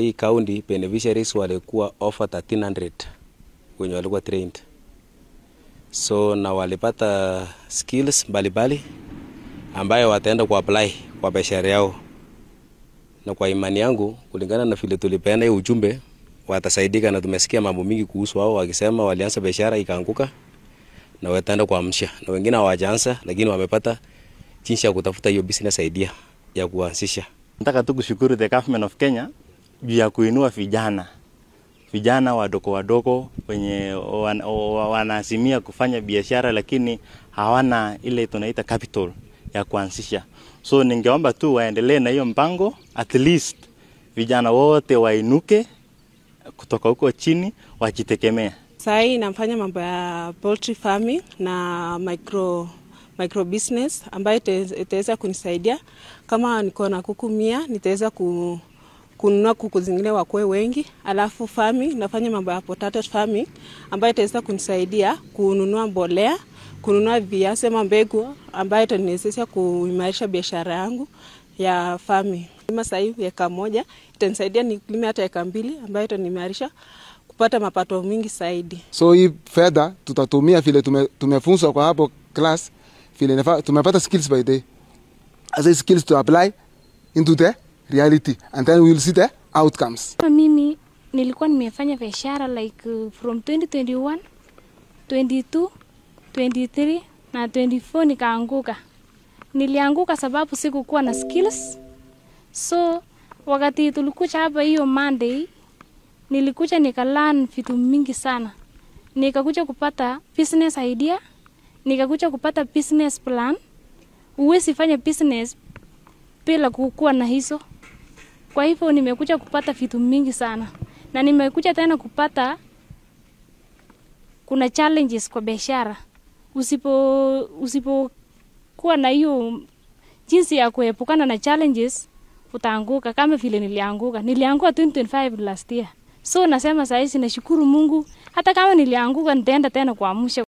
hii county beneficiaries walikuwa over 1300 wenye walikuwa trained, so na walipata skills mbalimbali ambayo wataenda kuapply kwa biashara yao, na kwa imani yangu, kulingana na vile tulipeana hiyo ujumbe, watasaidika, na tumesikia mambo mingi kuhusu wao wakisema walianza biashara ikaanguka na wataenda kuamsha, na wengine hawajaanza, lakini wamepata jinsi ya kutafuta hiyo business idea ya kuanzisha. Nataka tu kushukuru the government of Kenya juu ya kuinua vijana vijana wadogo wadogo wenye wan- wa- wanaazimia kufanya biashara lakini hawana ile tunaita capital ya kuanzisha. So ningeomba tu waendelee na hiyo mpango, at least vijana wote wainuke kutoka huko chini wajitegemea. Saa hii nafanya mambo ya poultry farming na micro, micro business ambayo ite- itaweza kunisaidia kama niko na kuku mia nitaweza ku, kununua kuku zingine wakuwe wengi. Alafu farming nafanya mambo ya potato farming ambayo itaweza kunisaidia kununua mbolea, kununua viazi ama mbegu ambayo itaniwezesha kuimarisha biashara yangu ya farming. Kama sasa hivi eka moja itanisaidia nilime hata eka mbili ambayo itaniimarisha kupata mapato mingi zaidi. So hii fedha tutatumia vile tume, tumefunzwa kwa hapo class vile nafaa, tumepata skills by day. As a skills to apply into the reality and then we will see the outcomes. Kama mimi nilikuwa nimefanya biashara like uh, from 2021, 22, 23 na 24 nikaanguka. Nilianguka sababu sikukuwa na skills. So wakati tulikuja hapa hiyo Monday, nilikuja nikalearn vitu mingi sana. Nikakuja kupata business idea, nikakuja kupata business plan. Huwezi fanya business bila kukuwa na hizo. Kwa hivyo nimekuja kupata vitu mingi sana, na nimekuja tena kupata kuna challenges kwa biashara. Usipo usipokuwa na hiyo jinsi ya kuepukana na challenges, utaanguka kama vile nilianguka. Nilianguka 2025 last year, so nasema saa hizi nashukuru Mungu, hata kama nilianguka nitaenda tena kuamsha.